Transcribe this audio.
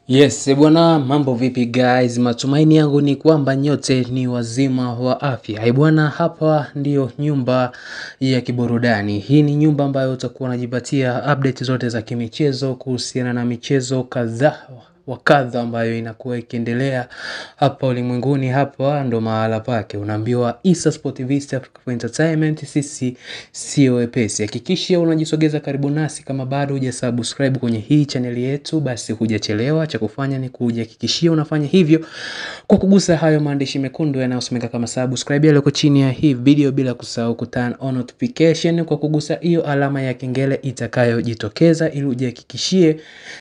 Yes, bwana mambo vipi guys? Matumaini yangu ni kwamba nyote ni wazima wa afya. Eh bwana, hapa ndiyo nyumba ya kiburudani. Hii ni nyumba ambayo utakuwa unajipatia update zote za kimichezo kuhusiana na michezo kadhaa wa kadha ambayo inakuwa ikiendelea hapa ulimwenguni. Hapa ndo mahala pake, unaambiwa Issa Sport TV, East Africa for Entertainment. Sisi sio wepesi. Hakikisha unajisogeza karibu nasi. Kama bado hujasubscribe kwenye hii chaneli yetu, basi hujachelewa. Cha kufanya ni kujihakikishia unafanya hivyo kwa kugusa hayo maandishi mekundu yanayosomeka kama subscribe yaliyoko chini ya hii video, bila kusahau ku turn on notification kwa kugusa hiyo alama ya kengele itakayojitokeza, ili ujihakikishie